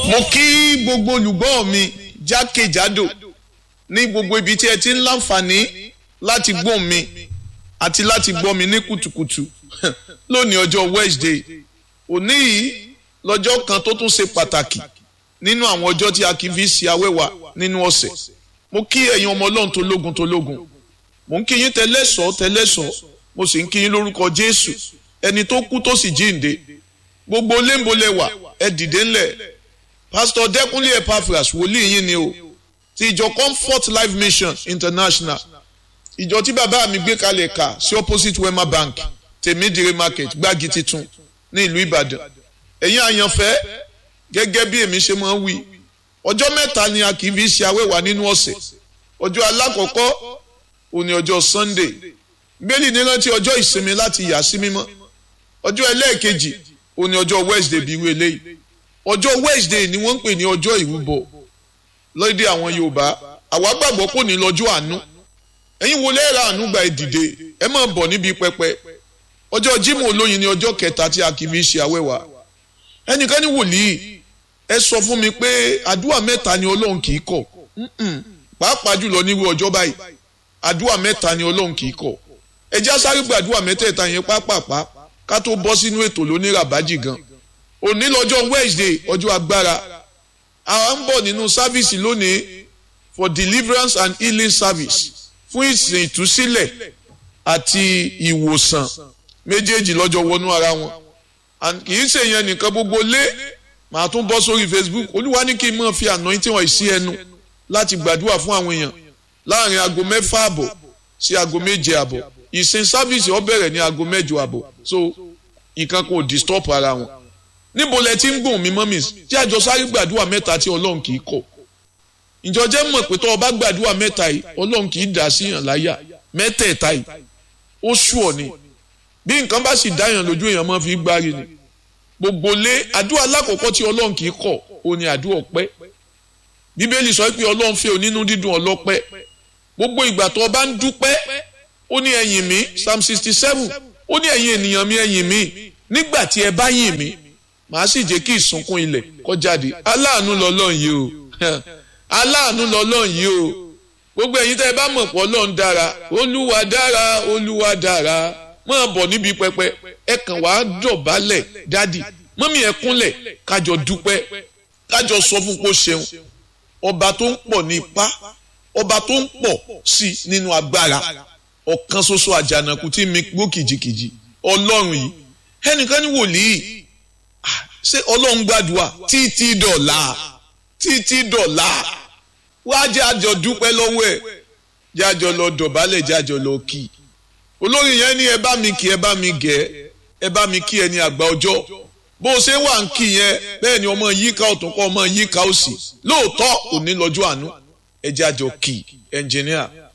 mo kí gbogbo olùgbọ́ mi jákèjádò ní gbogbo ibi tí ẹ ti ń láǹfààní láti gbọ́ mi àti láti gbọ́ mi ní kùtùkùtù lónìí ọjọ́ Wednesday òní yìí lọ́jọ́ kan tó tún ṣe pàtàkì nínú àwọn ọjọ́ tí a kì í fi ṣe awẹ́wà nínú ọ̀sẹ̀ mo kí ẹ̀yin ọmọ ọlọ́run tó lógun tó lógun mo ń kí yín tẹ́lẹ̀sọ́ tẹ́lẹ̀sọ́ mo sì ń kí yín lórúkọ Jésù ẹni tó kú tó sì jíǹde gbogbo léńbolẹ̀wà ẹ dìde ńlẹ̀ pásítọ̀ Dẹ́kúnlé Epaphras wòlíì yín ni o ti ìjọ Comfort Life Mission International ìjọ tí bàbá mi gbé kalẹ̀ kà sí opposite Wema Bank tèmídìrí market gbági titun ní ìlú Ìbàdàn ẹ̀yin àyànfẹ́ gẹ́gẹ́ bí èmi ṣe máa ń wí ọjọ́ mẹ́ta ni a kì í fi ṣe awẹ́wà nínú ọ̀sẹ̀ ọjọ́ alákọ̀ọ́kọ́ òní ọjọ́ Sunday gbélé ní rántí ọjọ́ ìsinmi láti yà sí mímọ́ ọjọ́ ẹlẹ́ẹ̀kejì òní ọjọ́ Wednesday bí irú eléyìí ọjọ́ Wednesday ni wọ́n ń pè ní ọjọ́ ìrúbọ lóde àwọn Yorùbá àwa gbàgbọ́ kò ní lọ́jọ́ àánú ẹ̀yin wo lẹ́ẹ̀rọ àánú gba ìdìde ẹ máa bọ̀ níbi pẹpẹ ọjọ́ Jímọ̀ olóyin ni ọjọ́ kẹta tí a kì í fi ṣe awẹ́wà ẹnìkan ní wòlíì ẹ sọ fún mi pé àdúrà mẹ́ta ni Ọlọ́run kì í kọ̀ pàápàá jùlọ nírú ọjọ́ báyìí àdúrà mẹ́ta ni Ọlọ́run kì í kọ̀ ẹ já sáré gbàdúrà mẹ́tẹ̀ẹ̀ta yẹn pápápá ká tó bọ́ sínú ètò lóníràbájì gan òní lọ́jọ́ Wednesday ọjọ́ agbára àwa ń bọ̀ nínú sáfíìsì lónìí for deliverance and healing service fún ìsìn ìtúsílẹ̀ àti ìwòsàn méjèèjì lọ́jọ́ wọnú ara wọn kì í ṣe yẹn nìkan gbogbo lé màá tún bọ́ sórí Facebook olúwa ní kí n máa fi anointing wọ̀nyí sí ẹnu láti gbàdúrà fún àwọn èèyàn láàrin aago mẹ́fà àbọ̀ sí aago méje àbọ̀ ìsìn sáfíìsì ó bẹ̀rẹ̀ ní aago mẹ́jọ àbọ̀ so nǹkan kò disturb ara wọn níbo lẹ ti ń gbọ̀n mi mọ́mí tí àjọ sáré gbàdúrà mẹ́ta tí ọlọ́run kì í kọ̀ ìjọ jẹ́ mọ̀ pé tó o bá gbàdúrà mẹ́ta yìí ọlọ́run kì í dà sí yàn láyà mẹ́tẹ̀ẹ̀ta yìí ó ṣù ọ̀ ni bí nǹkan bá sì dáyàn lójú èèyàn máa fi gbárí ni gbogbo lé àdúrà alákọ̀ọ́kọ́ tí ọlọ́run kì í kọ̀ ó ní àdúrà ọpẹ́ bíbélì sọ pé ọlọ́run fẹ́ onínú dídùn ọlọ́pẹ́ gbogbo ìgbà tó o bá ń dúpẹ́ ó ní ẹ̀yìn mi psalm sixty seven ó ní ẹ̀yin ènìyàn mi ẹ̀yìn mi nígbà tí ẹ bá yìn mí màá sì jẹ́ kí ìsunkún ilẹ̀ kó jáde aláàánú lọ́lọ́run yìí o aláàánú lọ́lọ́run yìí o gbogbo ẹ̀yin tẹ́ ẹ bá mọ̀ pọ̀ ọlọ́run dára olúwa dára olúwa dára máa bọ̀ níbi pẹpẹ ẹ kàn wá dọ̀bálẹ̀ dádì mọ́mí ẹ kúnlẹ̀ kájọ dúpẹ́ kájọ sọ fún kó ṣeun ọba tó ń pọ̀ ní ipá ọba tó ń pọ̀ sí nínú agbára ọ̀kan ṣoṣo àjànàkú tí mi gbó kìjikìji ọlọ́run yìí ẹnìkan ní wòlíì ṣé ọlọ́run gbàdúrà títí dọ̀la títí dọ̀la wá jẹ́ àjọ dúpẹ́ lọ́wọ́ ẹ̀ jẹ́ àjọ lọ dọ̀bálẹ̀ jẹ́ àjọ lọ kì í olórí yẹn ní ẹ bá mi kí ẹ bá mi gẹ̀ ẹ bá mi kí ẹ ní àgbà ọjọ́ bó o ṣe wà ń kí yẹn bẹ́ẹ̀ ni ọmọ yíká ọ̀tún kọ́ ọmọ yíká òsì lóòótọ́ òní lọ́jọ́ àánú ẹ jẹ́ àjọ kì í ẹnjìníà.